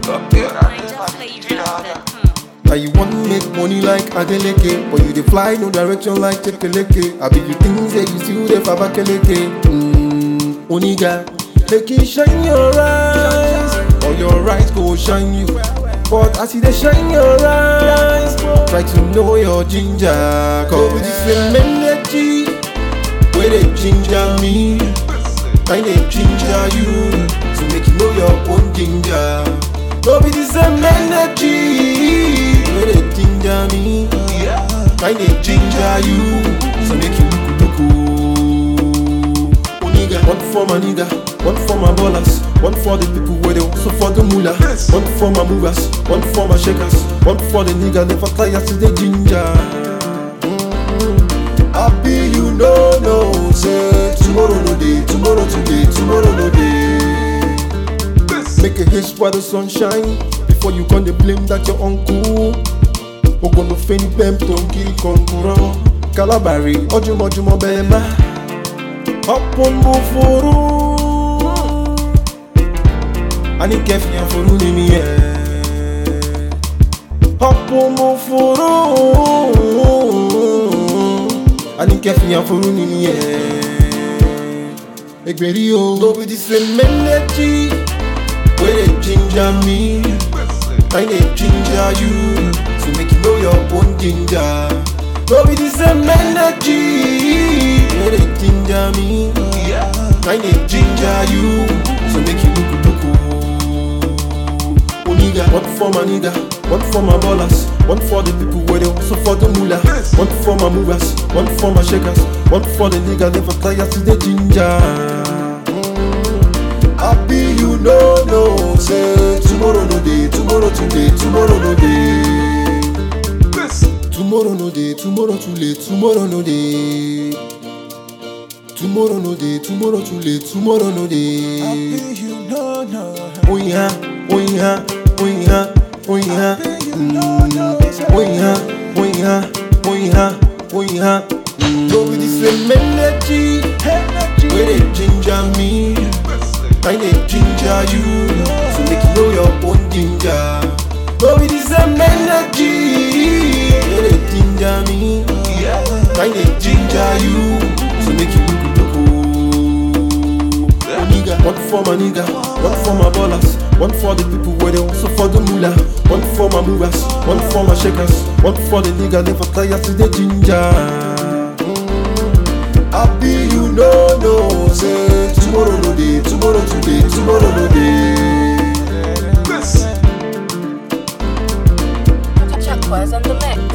Now you want make money like Adeleke, but you dey fly no direction like Chekeleke. I be you think say you still dey for Abakeleke. Mmm, Oniga, make it shine your eyes, or your eyes go shine you. But as you dey shine your eyes, try to know your ginger. Cause with the same energy, where they ginger me, I dey ginger you, so make you know your own ginger. No be the same energy where they ginger me. I dey ginger you, so make you look look oh. Nigga, one for my nigga, one for my ballers, one for the people where they also for the moolah, one for my movers, one for my shakers, one for the nigga never tire to the ginger. Mm. Happy you know no say tomorrow no day, tomorrow today, tomorrow no day. Make a haste while the sun shine Before you come dey blame that your uncle Ogono feni pem tonki konkuro Kalabari ojumojumo bema Opon mo furu Ani kefi ya furu ni mi e Opon mo furu Ani kefi ya furu ni mi e Egberi o No be the same energy where they ginger me, I dey ginger you, so make you know your own ginger. No be the same energy, where they ginger me, I dey ginger you, so make you look look oh. Oniga, one for my nigga, one for my ballers, one for the people where they also for the moolah, one for my movers, one for my shakers, one for the nigga never tire to the ginger. Happy you know no say tomorrow no day, tomorrow today, tomorrow no day. Tomorrow no day, tomorrow too late, tomorrow no day. Tomorrow no day, tomorrow too late, tomorrow no day. Happy you know no. Oh yeah, oh yeah, oh yeah, oh yeah. Happy you know no. Oh yeah, oh yeah, oh yeah, oh yeah. Mm. No be the same energy Energy. where they ginger me. I dey ginger you, so make you know your own ginger. No be the same energy, where they ginger me. I dey ginger you, so make you look look oh. Nigga, one for my nigga, one for my ballers, one for the people where they also for the moolah, one for my movers, one for my shakers, one for the nigga never tire to the ginger. Happy you know no say tomorrow no day, tomorrow today, tomorrow no day. Chuck was on the mix.